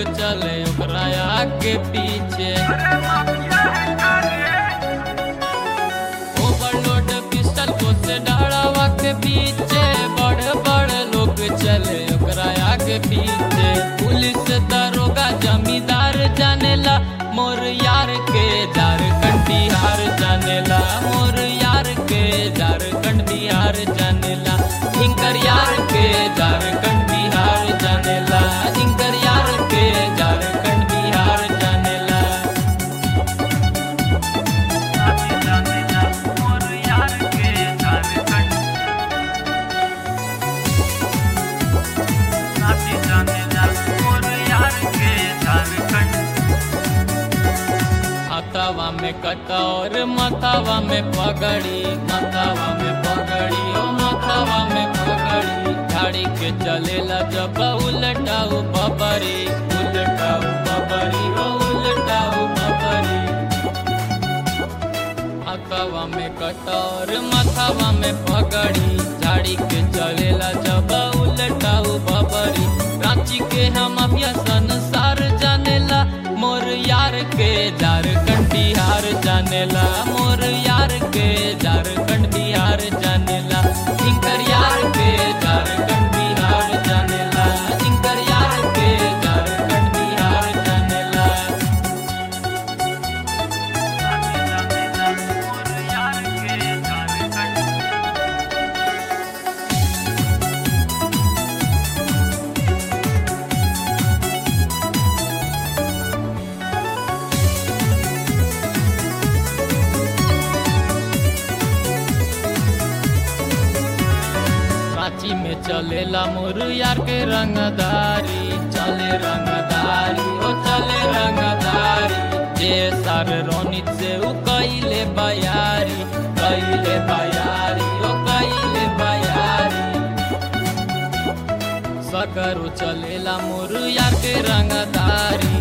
चले ओकरा आगे पीछे ओवरलोड पिस्टल को से डाड़ावा के पीछे बड़े बड़े लोग चले ओकरा आगे पीछे पुलिस दरोगा जमींदार जानेला मोर यार के झारखंड बिहार जानेला मोर यार के झारखंड बिहार जानेला इनकर यार के झारखंड बिहार जानेला इनकर यार के झारखंड बिहार जानेला हाथावा में कटोर मथावा में पगड़ी मथावा में पगड़ी ओ मथावा में पगड़ी गाड़ी के चलेला जब उलटाऊ बबरी उलटाऊ बबरी ओ उलटाऊ बबरी हाथावा में कटोर मथावा में पगड़ी झाड़ी के चलेला जब उलटाऊ बबरी रांची के हम अभिया संसार जानेला मोर यार के झारखंड बिहार जानेला मोर यार के झारखंड बिहार जानेला इनकर यार के झारखंड बिहार जानेला इनकर यार के झारखंड बिहार जानेला रांची में चलेला मोर यार के रंगदारी चले रंगदारी ओ चले रंगदारी जे सार रोनित से उ कइले बयारी कइले बयारी ओ कइले बयारी सकरो चलेला मोर यार के रंगदारी